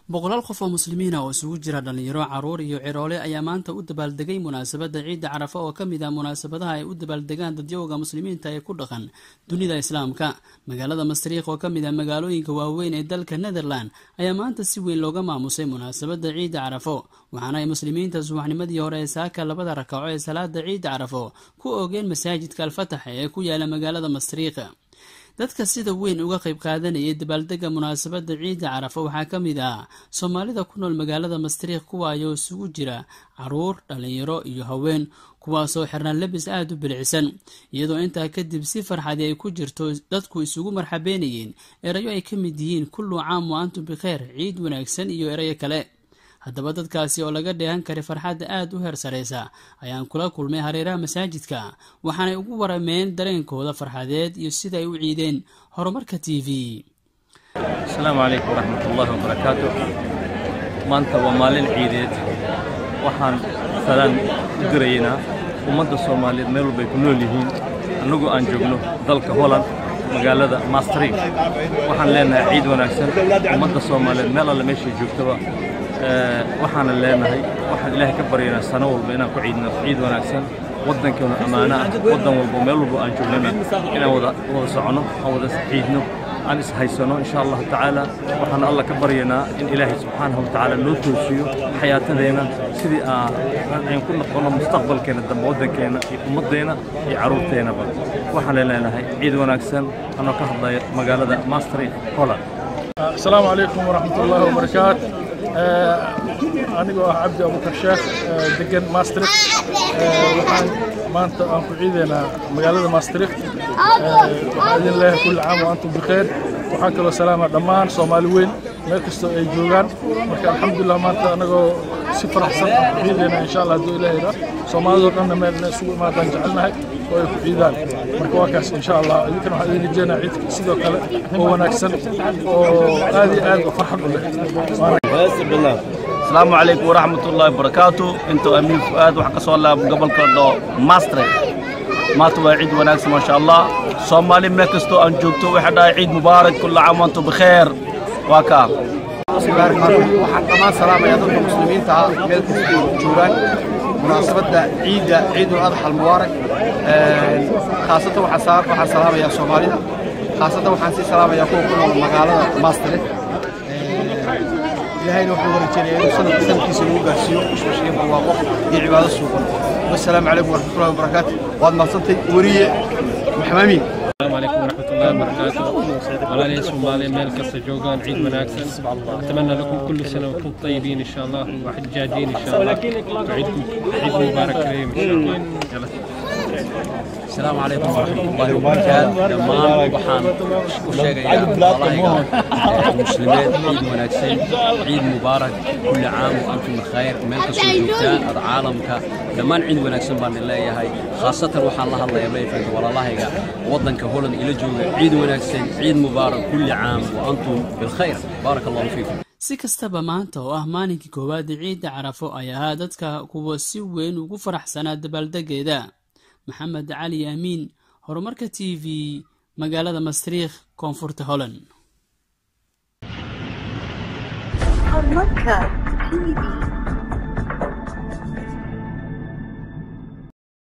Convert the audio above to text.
boqolaal qof oo muslimiina oo isugu jira dhallinyaro caruur iyo ciroole ayaa maanta u dabaaldegay munaasabadda ciidda carafa oo ka mid ah munaasabadaha ay u dabaaldegaan dadyowga muslimiinta ee ku dhaqan dunida islaamka magaalada masriikh oo ka mid ah magaalooyinka waaweyn ee dalka netherland ayaa maanta si weyn looga maamusay munaasabadda ciidda carafo waxaana ay muslimiinta subaxnimadii hore ee saaka labada rakaco ee salaada ciidda carafo ku oogeen masaajidka alfatax ee ku yaala magaalada masriikh dadka sida weyn uga qayb qaadanayay dabaaldega munaasabadda ciidda carafa waxaa ka mid ah soomaalida ku nool magaalada masriikh kuwaayoo isugu jira caruur dhallinyaro iyo haween kuwaasoo xirnaan labis aada u bilicsan iyadoo intaa kadib si farxadi ay ku jirto dadku isugu marxabeynayeen erayo ay ka mid yihiin kullu caam wa antum bikheer ciid wanaagsan iyo erayo kale haddaba dadkaasi oo laga dheehan karay farxadda aada u heer sareysa ayaan kula kulmay hareeraha masaajidka waxaanay ugu warameen dareenkooda farxadeed iyo sida ay u ciideen horumarka t v asalaamu calaykum waraxmat ullaahi wabarakaatu maanta waa maalin ciideed waxaan salaan u diraynaa ummadda soomaaliyeed meel walbay ku nool yihiin annagu aan joogno dalka holland magaalada mastrik waxaan leenahay ciid wanaagsan ummadda soomaaliyeed meel alle meeshay joogtaba waxaana leenahay waxaan ilaahay ka baryaynaa sano walba inaan ku ciidno ciid wanaagsan waddankeenu ammaano ah waddan walbo meel walbo aan joognana inaan wada wada soconno aan wada ciidno aan ishaysano insha allahu tacaala waxaan alla ka baryaynaa in ilaahay subxaanahu watacaala noo toosiyo xayaatadeenna sidii aan ku noqono mustaqbalkeena dambe waddankeenna iyo ummaddeenna iyo carruurteennaba waxaan leenahay ciid wanaagsan anoo ka hadlaya magaalada mastri holland asalaamu calaykum waraxmat ullaahi wabarakaat anigoo ah cabdi abukar sheekh degan maastrikt waxaan maanta aan ku ciidaynaa magaalada maastrikt waxaan idin leeyahay kulli caam wa antum bikheer waxaan kaloo salaama dhammaan soomaali weyn meel kastoo ay joogaan marka alxamdulilah maanta anagoo si faraxsan aan ku ciidaynaa insha allah hadduu ilaahay raa soomaalidoo dhanna meel inay isugu imaadaan jecelnahay oo ay ku ciidaan marka waa kaas insha allah idinkana waxaan idin rajeynaa ciidka sidoo kale oo wanaagsan oo aad iyo aad farxad u leh asalaamu calaykum waraxmat ullaahi wabarakaatu intuu amiin fu'aad wax ka soo laabo gobolka dho mastre maanta waa ciid wanaagsan maasha allah soomaali meel kastoo aan joogto waxay dhahay ciid mubaarak kulla caam wantum bikheer waa kaa waxaan dhammaan salaamayaa dadka muslimiinta ah meel kastoo joogaan munaasabadda ciidda ciidul adxa almubaarak khaasatan waxaan salaamayaa soomaalida khaasatan waxaan sii salaamayaa kuwa ku nool magaalada mastre ilaahayna waxaan warajeynaya inuu sanadka sanadkiisa nagu gaarsiiyo ishmashiyo barwaaqo iyo cibaado suuqan wassalaamu calaykum waraxmatullahi wabarakaatu waad mahadsantay weriye maxmamiin السلام عليكم ورحمة الله وبركاته ولا سومالي ميل كسا جوغان عيد مناكسن أتمنى لكم كل سنة وأنتم طيبين إن شاء الله وحجاجين إن شاء الله وعيدكم عيد مبارك كريم إن شاء الله يلا السلام عليكم ورحمة الله وبركاته دمان وحان وشيغيا والله المسلمين عيد وناكسين عيد مبارك كل عام وأنتم بخير ملك سوجوكتان هذا عالمك دمان عيد وناكسين بان الله يهي خاصة وحان الله الله يبلي فيك والله الله يقع وضنك هولن إلى جوغ عيد وناكسين عيد مبارك كل عام وأنتم بالخير بارك الله فيكم si kastaba maanta oo ah maalinkii koowaad ciidda carafo ay ahaa dadka kuwa si weyn ugu faraxsanaa dabaaldegeeda maxamed cali amiin horumarka t v magaalada masriikh koonfurta holland horumarka t v